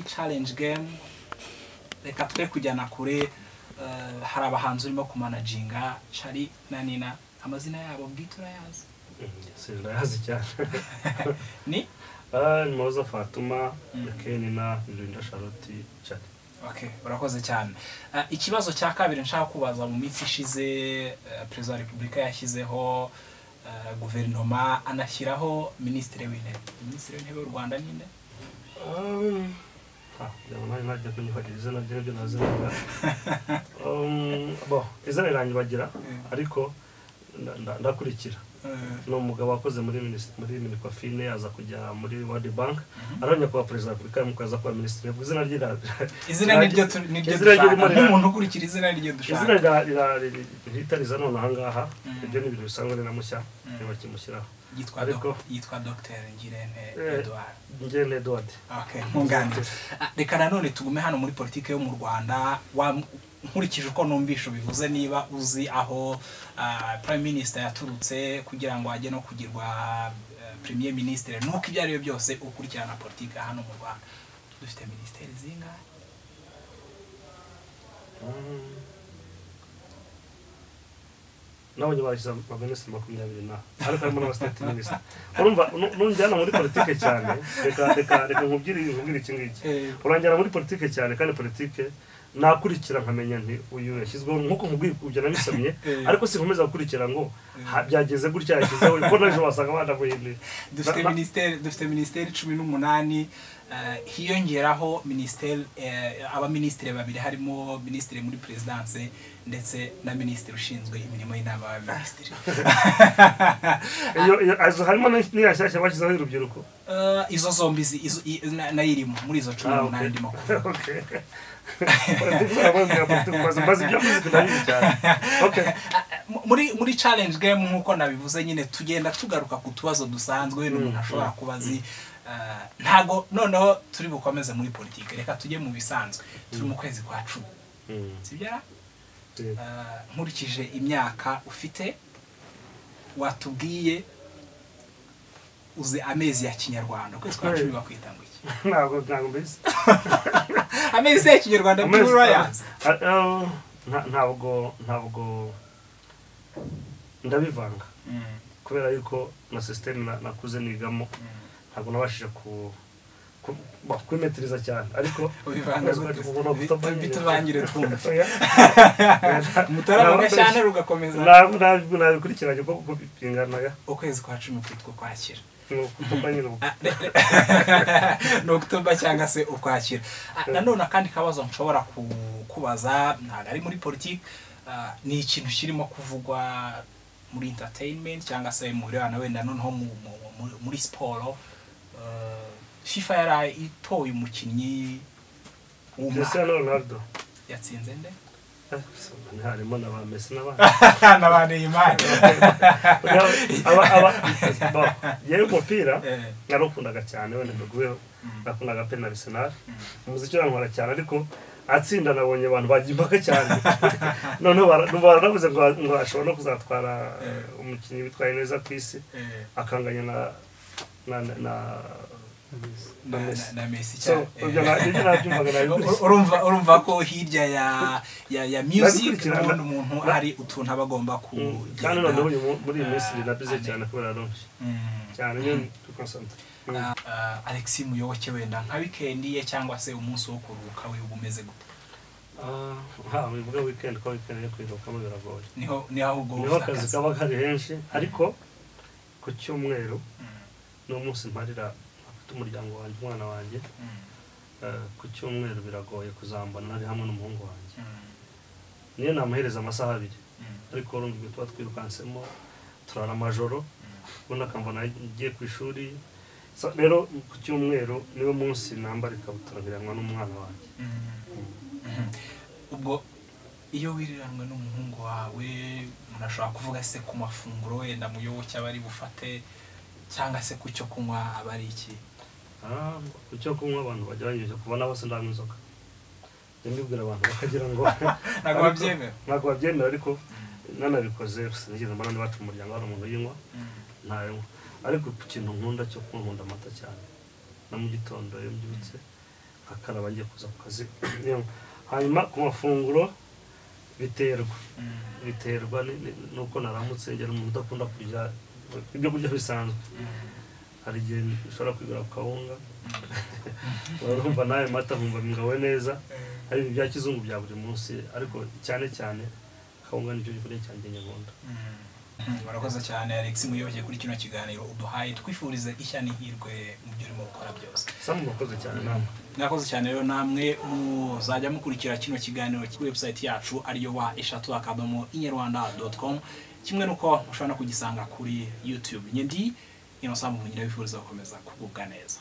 challenge game reka twe kujyana kure eh, hari abahanzi urimo kumanaginga shari na nina amazina yabo bwite urayazi sindayazi cyane ni Ah, ni muhoza fatuma kenina ndurinda charlotte cyane okay urakoze cyane Eh, ikibazo cya kabiri nshaka kubaza mu minsi ishize eh, perezida wa repubulika yashyizeho eh, guverinoma anashyiraho minisitiri w'intebe minisitiri w'intebe w'u rwanda ninde Um, ah, ndabona nawe najya kunyifatira izina rye nibyo nazinaga Um, bo izina riranyibagira ariko nda- nda- ndakurikira Eh, ni umugabo wakoze muri minis- muri minicofine aza kujya muri world bank arongera kuba perezida wa repubulika yamuka aza kuba minisitiri Ubwo izina rye rira- izina niryo tu- niryo Izina ryo dushaka rimwe rira- nk'umuntu ukurikira izina niryo izina dushaka rira- rira- riri- rihita riza none ahangaha Mm. ibyo ni ibintu bisanzwe ni na mushya Mm. niba bakimushyiraho yitwa ariko- doc- yitwa dogiteri ngirente Eh. eduard njye ni edward Okay, nkunganire Ah, reka nanone tugume hano muri politiki yo mu rwanda wa- nkurikije uko numvisha bivuze niba uzi aho ah, prime minister yaturutse kugira ngo ajye no kugirwa eh, premier ministre nuko ibyo ari byo byose ukurikirana politiki hano mu rwanda dufite minisiteri zingahe Mm. nabonye barashyize abaminisitiri makumyabiri na ariko harimo n'abasitati minisitiri urumva nu- nunjyana muri politike cyane reka reka reka nkubwire nkubwire iki ngiki Eh. uranjyana muri politike cyane kandi politike nakurikira nkamenya nti uyu yashyizweho nk'uko nkubwiye ibyo nabisomye Eh. ariko sinkomeza gukurikira ngo ha- byageze gutya yashyizeho ko n'ejo wasanga banamuhinduye dufite Na- na- minisiteri dufite minisiteri cumi n'umunani eh, hiyongeraho minisiteri eh, abaminisitiri babiri harimo minisitiri muri perezidanse ndetse na minisitiri ushinzwe imirimo y'inama y'abaminisitiri iyo iyo- azo harimo n'iya shyashya bashyizeho y'urubyiruko Eh, izo zombi zi- izo- i- na- nayo irimo muri izo cumi Ah, okay. n'umunani ndimo kuvuga Okay. Politiki zabo ni politiki, maze- maze ibyo muzika ndabizi cyane. Okay. muri muri challenge game nk'uko nabivuze nyine tugenda tugaruka ku tubazo dusanzwe n'umuntu ashobora kuba azi Eh, ntago noneho turi bukomeze muri politiki reka tujye mu bisanzwe turi mu kwezi kwa cumi sibyo Eh, nkurikije imyaka ufite watubwiye uzi amezi ya kinyarwanda ukwezi kwa cumi bakwita ngo iki Ntabwo- ntabwo mbizi. amezi ya kinyarwanda Amezi- muri urayazi Ah, ah, nta- ntabwo ntabwo ndabivanga Mm, kubera yuko na sisiteme nakuze nigamo mm. ntabwo nabashije ku ku- ba- kwimetiriza cyane ariko ubivanga gute bitubangire twumva mutarabona cyane mutarabona rugakomeza nabikurikiranye kuko binganaga ukwezi kwa cumi kwitwa ukwakira kuko nyine ubu Ah, re- re- ni okutoba cyangwa se ukwakira Ah, nanone akandi kabazo nshobora ku- kubaza ntabwo ari muri politiki ah, ni ikintu kirimo kuvugwa muri entertainment cyangwa se mu birebana wenda noneho mu- mu- mu- muri siporo Ah, fifa yari itoye umukinnyi w'umwaka Cristiano Ronaldo yatsinze nde Ah, harimo na ba Messi n'abandi n'abandi imana aba aba bo yewe umupira Eh. narakundaga cyane wenda ndagweho nakundaga pe na Arsenal umuziki urankora cyane ariko atsinda nabonye abantu bagiye impaka cyane noneho bara- baravuze ngo ngo ashobora no kuzatwara eh, umukinnyi witwaye neza ku isi Eh, akanganya na na na- na na, na, na Messi so cyane ibyo na- ibyo nabyumvaga nabikurikiye. urumva urumva ko hirya ya ya ya music Nabikurikirana. ubundi umuntu Na- hari utuntu aba agomba Mm, kandi kugenda noneho uyu mu- muri iyi minsi Ah, rirabize amen. cyane kubera ronje Mm. cyane nyine tukonsantire Ah, ah, Alex muyoboke wenda nka wikendi ye cyangwa se umunsi wo kuruhuka we uba umeze gute nta wibuga wikendi ko wikendi yo kwiruhukamo biragoye niho niho ahubwo niho ufite akazi akazi. kaba kari henshi ariko ku cyumweru Mm, ni umunsi mparira afite umuryango wanjye umwana wanjye mm, Eh, ku cyumweru biragoye kuzambana ari hamwe n'umuhungu wanjye mm, niyo namuhereza amasaha abiri mm, ariko urumva ibyo tuba twirukansemo turara amajoro ubundi akambona agiye ku ishuri So, rero ku cyumweru niwo munsi nambara ikabutura nkiranwa n'umwana wanjye mm, mm. ubwo iyo wiriranwe n'umuhungu wawe umuntu ashobora kuvuga se ku mafunguro wenda muyoboke aba ari bufate cyangwa se ku cyo kunywa aba ari iki Ah, ku cyo kunywa abantu bagerageje kubona bose ndanywa inzoga njya mbibwira abantu bakagira ngo ntabwo babyemera ntabwo babyemera ariko nanabikoze sinigeze mbona n'iwacu mu muryango hari umuntu uyinywa ntayanywa ariko ku kintu nkunda cyo kunywa nkunda amata cyane na mu gitondo iyo mbyutse akaraba agiye kuza ku kazi hanyuma ku mafunguro biterwa biterwa ni- ni- nuko naramutse ngera umuntu udakunda kurya ibyo kurya bisanzwe hari igihe ushobora kwigura ku kawunga urumva nawe mata nkumva bigawe neza hari ibintu bya kizungu bya buri munsi ariko cyane cyane kawunga nicyo gikorwa cyanjye nyarwanda murakoze cyane alex muyoboke kuri kino kiganiro uduhaye twifurize ishya n'ihirwe mu byo urimo gukora byose samu murakoze cyane namwe mwakoze cyane rero namwe muzajya mukurikira kino kiganiro kuri website yacu ariyo wa eshatu akadomo inyarwanda doti komu kimwe n'uko mushobora no kugisanga kuri youtube nyindi inosambu munyira bifuriza gukomeza kugubwa neza